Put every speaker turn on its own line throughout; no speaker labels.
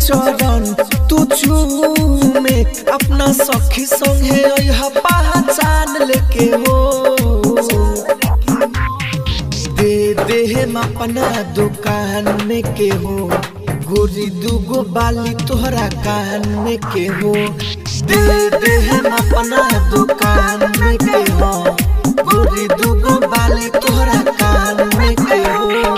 चरण तू चूमे अपना सखी संगे अइहा पहचान लेके हो दे दे हम अपना दुकान में के हो गोरी दूगो बाली तोहरा कान में के हो दे दे हम अपना दुकान में के हो गोरी दूगो बाली तोहरा कान में के हो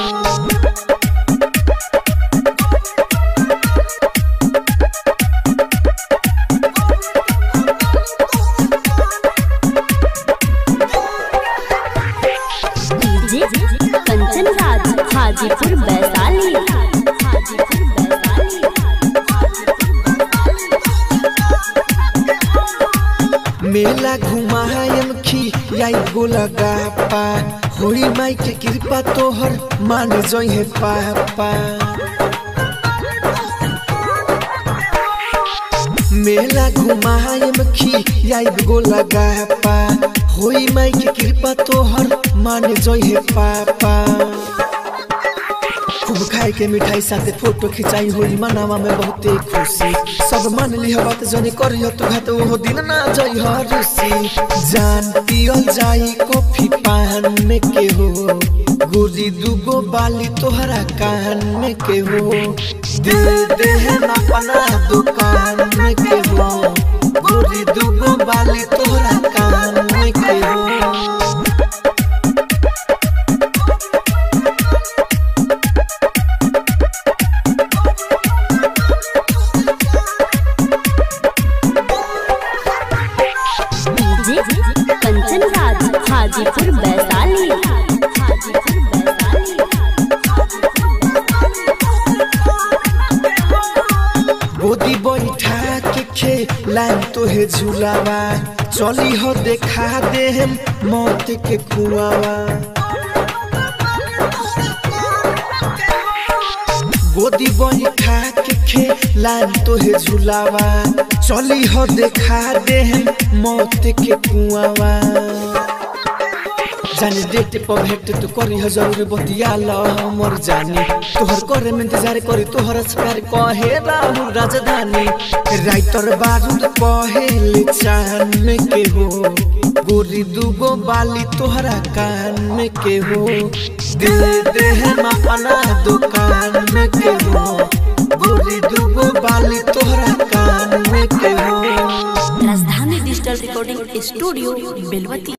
डीजे कंचन राज हाजीपुर वैशाली हाजीपुर
मेला घुमायम खी आई गोलगा पा होई माई के कृपा तोहर मान जइहे पापा मेला घुमायम खी आई गोलगा पा होई माई के कृपा तोहर मान जइहे पापा खूब खाए के मिठाई साथे फोटो खिंचाई होई मनावा में बहुते खुशी सब मान लिह बात जनी करियो तू घात ओहो दिन ना जई ह रुसी जान पियल जाई कॉफी पान में के हो गोरी दूगो बाली तोहरा कान में के हो दे दे हम अपना दुकान में के हो गोरी दूगो बाली तोहरा कान में के हो
डीजे कंचन राज हाजीपुर वैशाली हाजीपुर वैशाली
गोदी बैठा के खे लाइन तोहे झुलावा चली हो देखा दे हम मौत के कुआवा गोदी बैठा के खे लाइन तोहे झुलावा चली हो देखा दे हम मौत के कुआवा जाने डेट पर भेट तू करी ह जरूर बतिया ल हमर जानी तोहर करे में इंतजार करी तोहर प्यार कहे राहुल राजधानी राइटर बारूद कहे चान में के हो गोरी दूगो बाली तोहरा कान में के हो दे दे हम अपना दुकान में के हो गोरी दूगो बाली तोहरा कान में के हो
राजधानी डिजिटल रिकॉर्डिंग स्टूडियो बेलवती